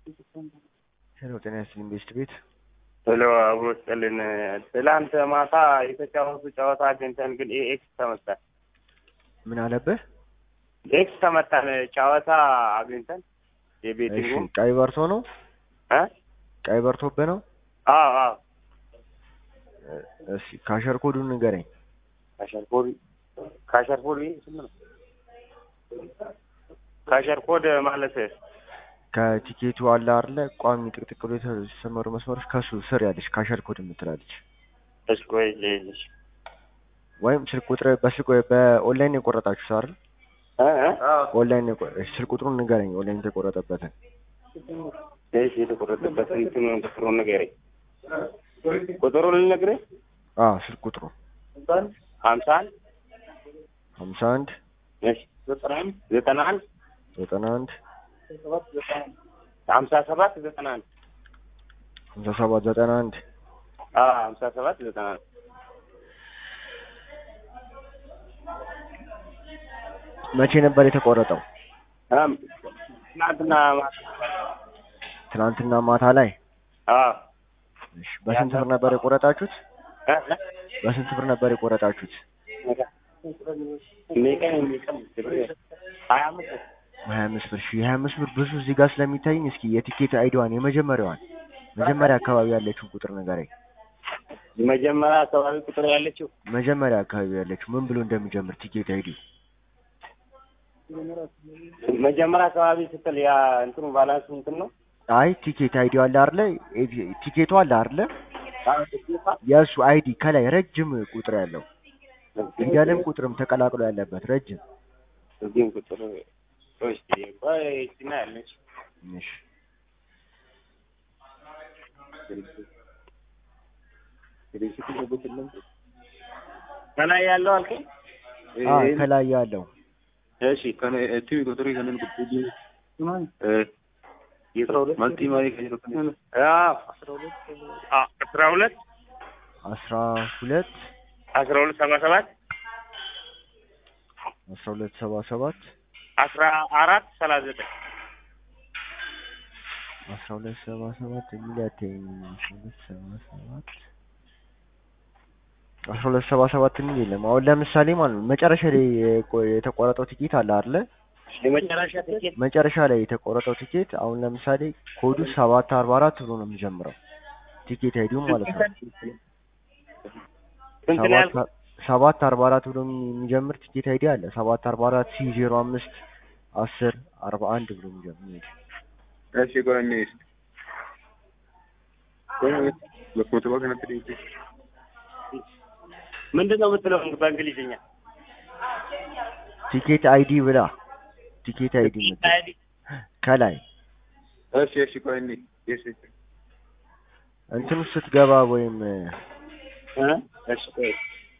ሄሎ ጤና ይስጥልኝ ቤስት ቤት ሄሎ አብሮ ስጥልን። ትላንት ማታ የተጫወቱ ጨዋታ አግኝተን ግን ኤክስ ተመታን። ምን አለብህ? ኤክስ ተመታን ጨዋታ አግኝተን እሺ የቤቲንጉ ቀይ በርቶ ነው እ ቀይ በርቶብህ ነው? አዎ አዎ እሺ ካሸር ኮዱን ንገረኝ። ካሸርኮድ ካሸርኮድ ስም ነው ካሸርኮድ ማለት ከቲኬቱ አለ አይደለ ቋሚ ጥቅጥቅ ብሎ የተሰመሩ መስመሮች ከሱ ስር ያለች ካሸር ኮድ የምትላለች እሺ ቆይ ልልሽ ወይም ስልክ ቁጥር በስልክ በኦንላይን የቆረጣችሁ አይደል? እ እ ኦንላይን የቆ- እሺ ስልክ ቁጥሩን ንገረኝ። ኦንላይን የተቆረጠበትን እሺ የተቆረጠበት እንትኑን ቁጥሩን ንገረኝ። ቁጥሩን ልነግርህ አዎ ስልክ ቁጥሩ ሀምሳ አንድ ሀምሳ አንድ እሺ ዘጠና አንድ ዘጠና አንድ ሀምሳ ሰባት ዘጠና አንድ ሀምሳ ሰባት ዘጠና አንድ አዎ ሀምሳ ሰባት ዘጠና አንድ መቼ ነበር የተቆረጠው? አም ትናንትና ማታ ትናንትና ማታ ላይ። አዎ እሺ በስንት ብር ነበር የቆረጣችሁት? እ እ በስንት ብር ነበር የቆረጣችሁት? የሚቀን የሚቀን ሀያ አምስት ሀያ አምስት ብር። እሺ የሀያ አምስት ብር ብዙ እዚህ ጋር ስለሚታይኝ እስኪ የቲኬት አይዲዋን የመጀመሪያዋን መጀመሪያ አካባቢ ያለችውን ቁጥር ንገረኝ። መጀመሪያ አካባቢ ቁጥር ያለችው መጀመሪያ አካባቢ ያለችው ምን ብሎ እንደሚጀምር ቲኬት አይዲ መጀመሪያ አካባቢ ስትል ያ እንትኑ ባላንስ እንትን ነው አይ ቲኬት አይዲ አለ አይደለ? ኤ- ቲኬቱ አለ አይደለ? የእሱ አይዲ ከላይ ረጅም ቁጥር ያለው ፊደልም ቁጥርም ተቀላቅሎ ያለበት ረጅም። እዚህም ቁጥር ቆይ እስኪ ቆይ እስኪ ና ያለች እሺ ከላይ ያለው አልከኝ አ ከላይ ያለው እሺ ቲቪ ቁጥሩ ከነን ቁጥሩ የአስራ ሁለት ማልቲ ማሪ ከጀሮ ከነ አዎ አስራ ሁለት አስራ ሁለት አስራ ሁለት ሰባ ሰባት አስራ ሁለት ሰባ ሰባት አስራ አራት ሰላሳ ዘጠኝ አስራ ሁለት ሰባ ሰባት የሚል ያተኝ አስራ ሁለት ሰባ ሰባት አስራ ሁለት ሰባ ሰባት የሚል የለም። አሁን ለምሳሌ ማለት ነው መጨረሻ ላይ የቆ- የተቆረጠው ቲኬት አለ አይደለ? የመጨረሻ ትኬት መጨረሻ ላይ የተቆረጠው ቲኬት አሁን ለምሳሌ ኮዱ ሰባት አርባ አራት ብሎ ነው የሚጀምረው ቲኬት አይዲው ማለት ነው። ስንት ነው ሰባት ያልከው? ሰባት አርባ አራት ብሎ የሚጀምር ቲኬት አይዲ አለ። ሰባት አርባ አራት ሲ ዜሮ አምስት አስር አርባ አንድ ብሎ የሚጀምር እሺ ቆራኝ እሺ ቆይ ለኮቶ ከነተ ዲቲ ምንድን ነው የምትለው በእንግሊዝኛ? ቲኬት አይዲ ብላ ቲኬት አይዲ የምትል ከላይ እሺ እሺ ቆራኝ እሺ እንትን ውስጥ ስትገባ ወይም እ እሺ ቆይ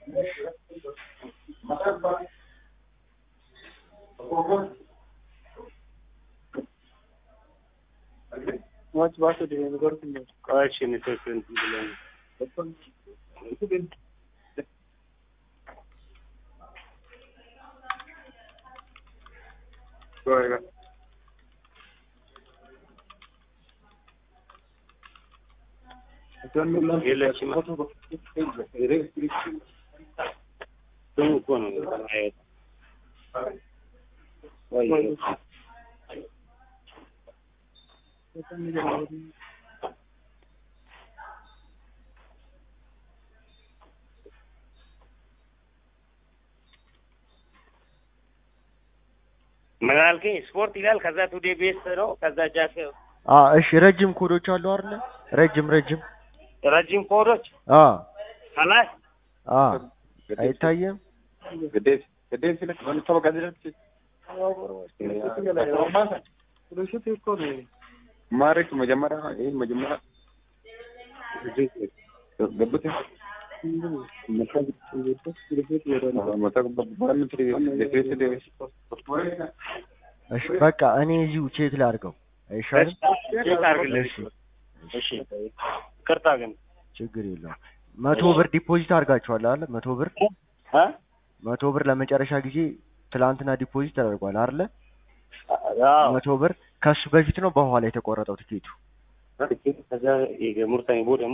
ቆይ እሺ ኔትወርክ እንትን ብሎኝ ቆይ የለችም። ስሙ እኮ ነው አይወጣም። ቆይ ምን አልከኝ? ስፖርት ይላል። ከዛ ቱዴ ቤስ ነው። ከዛ ጃክ አ እሺ ረጅም ኮዶች አሉ አይደለ? ረጅም ረጅም ረጅም ኮዶች አ ከላይ አ አይታየም። ግዴት ግዴት ሲለክ ወንድ ተበቃ ድረስ ማረክ መጀመሪያ ይሄ መጀመሪያ ገቡት እሺ በቃ እኔ እዚሁ ቼክ ላድርገው አይሻልም? ቼክ አድርግልኝ። እሺ እሺ ይቅርታ ግን ችግር የለውም። መቶ ብር ዲፖዚት አድርጋችኋል አይደል? መቶ ብር እ መቶ ብር ለመጨረሻ ጊዜ ትላንትና ዲፖዚት ተደርጓል አይደለ? አዎ መቶ ብር ከሱ በፊት ነው በኋላ የተቆረጠው ትኬቱ? ከዛ ሙርተኝ ቦ ደግሞ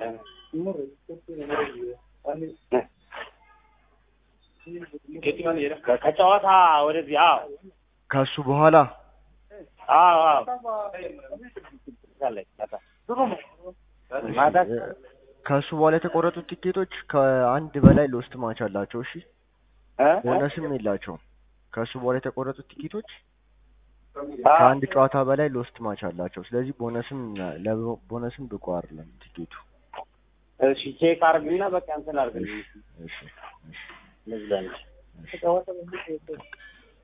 ከጨዋታ ወደዚህ አዎ ከሱ በኋላ አዎ አዎ ማታ እ፣ ከሱ በኋላ የተቆረጡት ቲኬቶች ከአንድ በላይ ሎስት ማች አላቸው። እሺ እ? ቦነስም የላቸውም። ከሱ በኋላ የተቆረጡት ቲኬቶች ከአንድ ጨዋታ በላይ ሎስት ማች አላቸው። ስለዚህ ቦነስም ለቦነስም ብቁ አይደለም ቲኬቱ። እሺ ቼክ አርግና በቃ እንትን አርግልኝ እሺ እሺ እሺ ለዛ ነው እሺ